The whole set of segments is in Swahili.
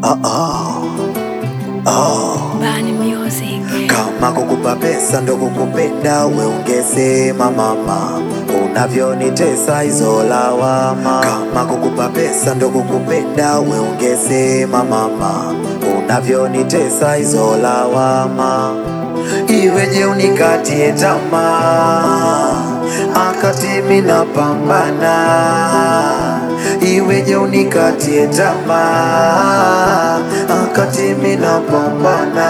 Oh, oh. Oh. Bani Music. Kama kukupa pesa ndo kukupenda, we ungesema mama, unavyonitesa hizo lawama. Kama kukupa pesa ndo kukupenda, we ungesema mama, unavyonitesa hizo lawama. Iweje unikatie tamaa, akati mimi napambana Iweje unikatie tamaa akati mimi napambana.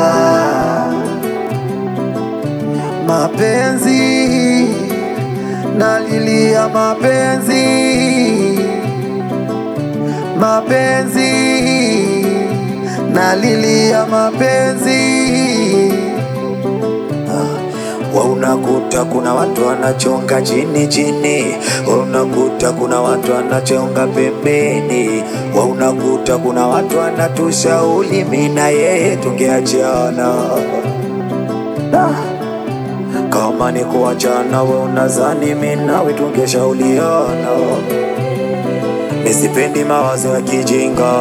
Mapenzi nalilia, mapenzi mapenzi nalilia, mapenzi wa unakuta kuna watu wanachonga chini chini, wa unakuta kuna watu wanachonga pembeni, wa unakuta kuna watu wanatushauri mimi na yeye tungeachana. Da. Kama ni kuachana, we unazani mimi nawe tungeshauriana. Nisipendi mawazo ya kijinga,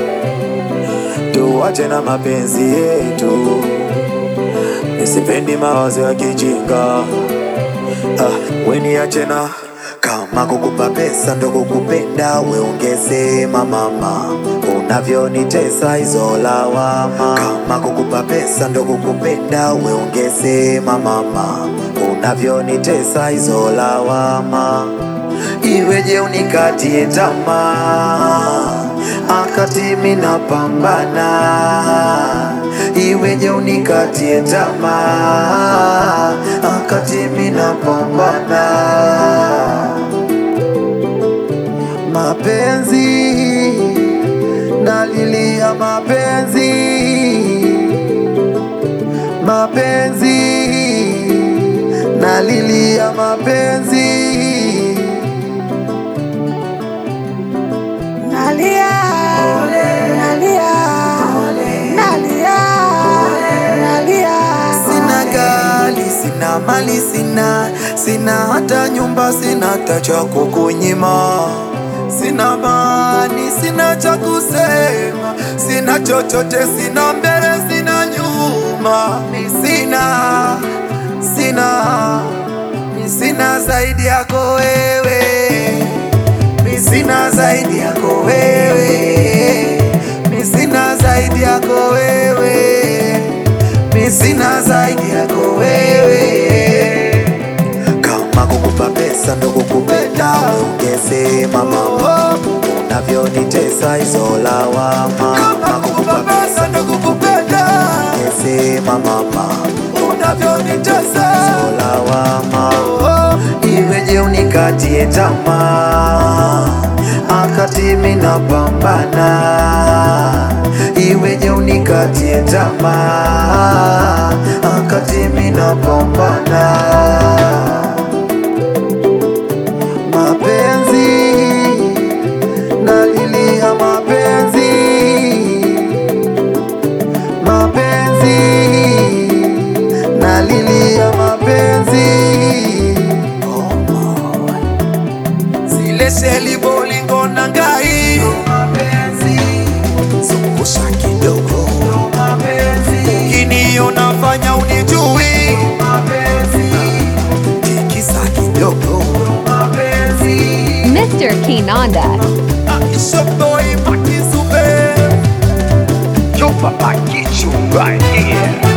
tuache na mapenzi yetu. Nisipendi mawazo ya kijinga ah, we niache na kama kukupa pesa ndo kukupenda, we ungesema mama, unavyonitesa hizo lawama. Kama kukupa pesa ndo kukupenda, we ungesema mama, unavyonitesa hizo lawama. Iweje unikatie tamaa akati mimi napambana Iweje unikatie tamaa akati mimi napambana. Mapenzi nalilia, mapenzi mapenzi nalilia, mapenzi Nalia, nalia, nalia, nalia. Sina gari, sina mali, sina sina hata nyumba, sina hata cha kukunyima, sina mani, sina cha kusema, sina chochote, sina mbele, sina nyuma, mi sina sina mi sina zaidi yako wewe, mi sina zaidi yako wewe, mi sina zaidi yako wewe mi sina zaidi yako wewe. Kama kukupa pesa ndo kukupenda, ungesema mama, unavyonitesa hizo lawama. Kama kukupa pesa ndo kukupenda, ungesema mama, unavyonitesa hizo lawama. Iweje unikatie tamaa akati mimi napambana Iweje unikatie tamaa akati mimi napambana. Mapenzi nalilia, mapenzi mapenzi nalilia, mapenzi zile sheli bolingo na ngai zungusha kidogo ukiniona fanya unijui tikisa kidogo Mr. Kinanda. Aisha boy Makizube Chupa Pakichu right here.